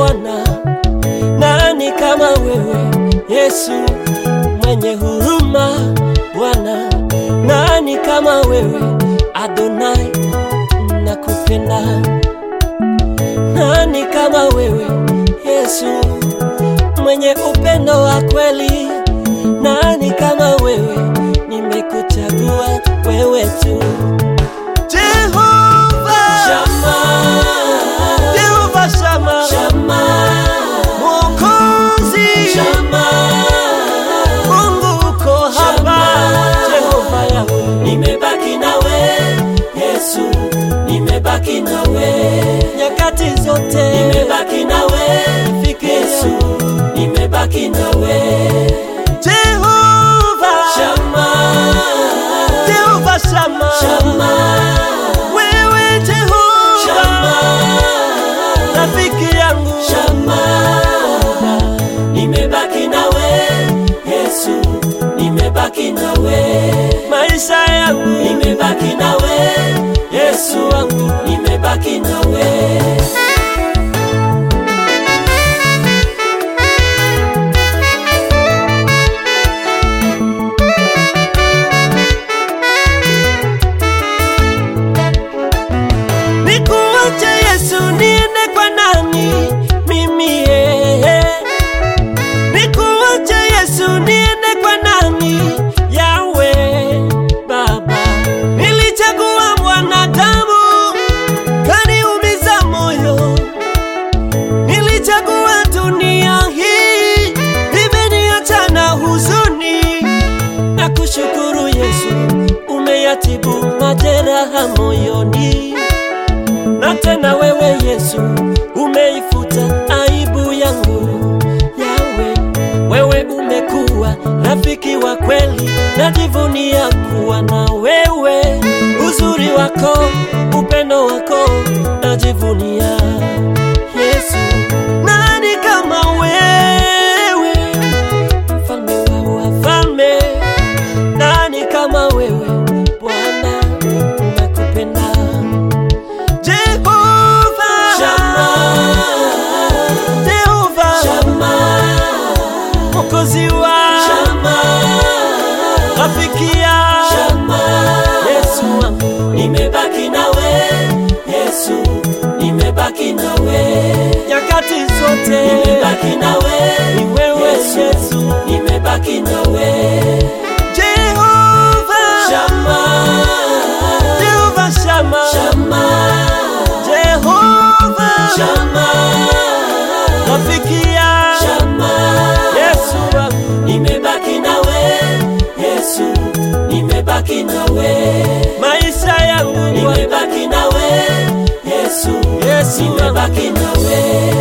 Bwana, nani kama wewe Yesu mwenye huruma Bwana, nani kama wewe Adonai, nakupenda. Nani kama wewe Yesu mwenye upendo wa kweli, nani kama wewe, nimekuchagua wewe tu. Jehova Shama, Jehova Shama, Shama, Mwokozi Shama, Mungu uko hapa, Jehova yangu, nimebaki nawe Yesu, nimebaki nawe nyakati zote, nimebaki nawe Yesu, nimebaki nawe Jehova Shama, Jehova Shama, Shama, wewe Jehova Shama, rafiki yangu Shama, nimebaki nawe Yesu, nimebaki nawe maisha yangu, nimebaki nawe Yesu wangu, nimebaki nawe Nikuache Yesu niende kwa nani mimi yeye? Nikuache Yesu niende kwa nani yawe Baba? Nilichagua mwanadamu kaniumiza moyo, nilichagua dunia hii imeniacha na huzuni na kushukuru Yesu, umeyatibu majeraha moyoni na tena wewe Yesu umeifuta aibu yangu. Yawe, wewe umekuwa rafiki wa kweli, najivunia kuwa na wewe. Uzuri wako, upendo wako, najivunia Yesu. Nani kama wewe, mfalme wa wafalme? Nani kama wewe Bwana, nakupenda Jehova Shama, Jehova Shama, Mwokozi wa Shama, rafiki ya Shama, Yesu wangu, nimebaki nawe Yesu, nimebaki nawe nyakati zote, nimebaki nawe ni wewe Yesu, nimebaki nawe Jehova Shama, Jehova Shama, Shama, Jehova Shama, rafiki ya Shama, Yesu wangu, nimebaki nawe Yesu, nimebaki nawe maisha yangu, nimebaki nawe Yesu, Yesu nimebaki nawe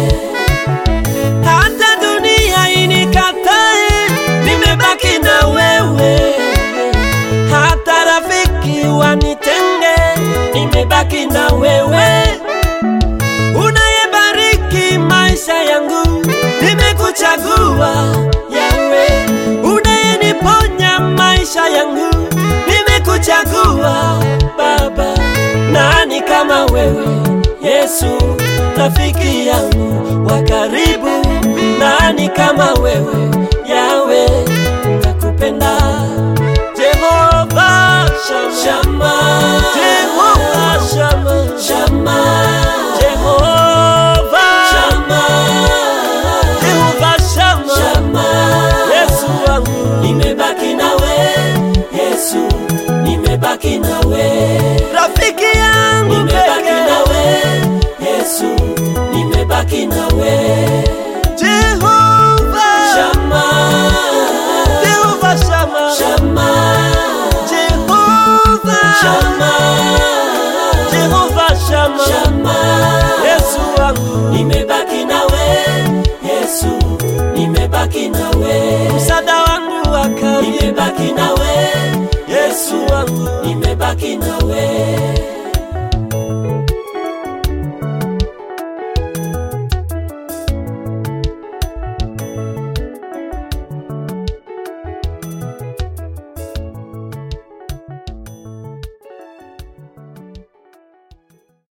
hata dunia inikatae, nimebaki na wewe. Hata rafiki wanitenge, nimebaki na wewe. Unayebariki maisha yangu, nimekuchagua Yawe. Unayeniponya maisha yangu, nimekuchagua Baba. Nani kama wewe Yesu, rafiki yangu wa karibu? Nani kama wewe Yawe, nakupenda Jehova Shama, Jehova Shama, Shama, Jehova Shama, Jehova Shama, Shama, Yesu wangu, nimebaki nawe Yesu, nimebaki nawe rafiki yangu, nimebaki nawe Yesu, nimebaki nawe